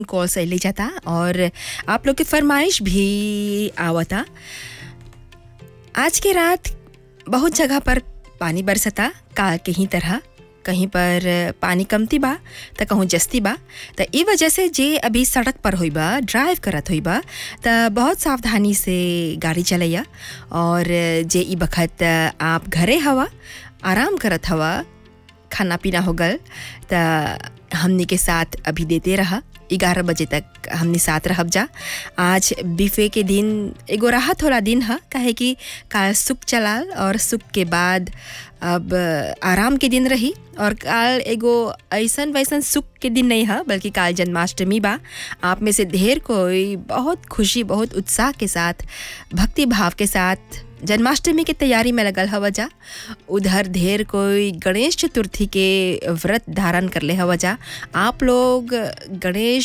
call से ले जाता और आप लोग की फरमाइश भी आवता आज के रात बहुत जगह पर पानी बरसता काल के ही तरह कहीं पर पानी कमती बा त कहूँ जस्ती बा त ई वजह से जे अभी सड़क पर होई बा ड्राइव करत होई बा त बहुत सावधानी से गाड़ी चलैया और जे ई बखत आप घरे हवा आराम करत हवा खाना पीना हो गल त हमनी के साथ अभी देते रहा ग्यारह बजे तक हमनी साथ रहब जा आज बिफे के दिन एगो राहत होला दिन है काहे कि काल सुख चलाल और सुख के बाद अब आराम के दिन रही और काल एगो ऐसन वैसन सुख के दिन नहीं है बल्कि काल जन्माष्टमी बा आप में से ढेर कोई बहुत खुशी बहुत उत्साह के साथ भक्ति भाव के साथ जन्माष्टमी के तैयारी में लगल हवा जा उधर ढेर कोई गणेश चतुर्थी के व्रत धारण कर ले हवा जा आप लोग गणेश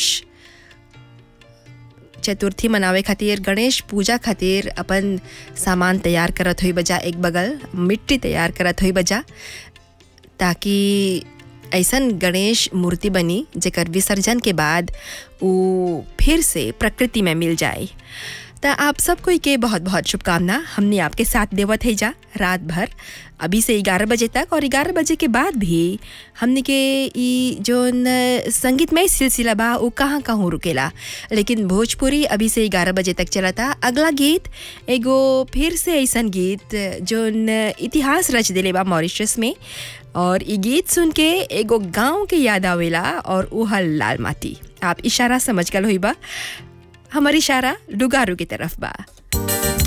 चतुर्थी मनावे खातिर गणेश पूजा खातिर अपन सामान तैयार करत हुई बजा एक बगल मिट्टी तैयार करत हुई बजा ताकि ऐसन गणेश मूर्ति बनी जेकर विसर्जन के बाद वो फिर से प्रकृति में मिल जाए त आप सब कोई के बहुत बहुत शुभकामना हमने आपके साथ देवत है जा रात भर अभी से ग्यारह बजे तक और ग्यारह बजे के बाद भी हमने के ई जोन संगीतमय सिलसिला बा वो कहाँ कहाँ रुकेला लेकिन भोजपुरी अभी से ग्यारह बजे तक चला था अगला गीत एगो फिर से ऐसन गीत जोन इतिहास रच दिले बा मॉरिशस में और ई गीत सुन के एगो गांव के याद आवेला और उह लाल माटी आप इशारा समझ गल हुई बा हमारी इशारा डुगारू की तरफ बा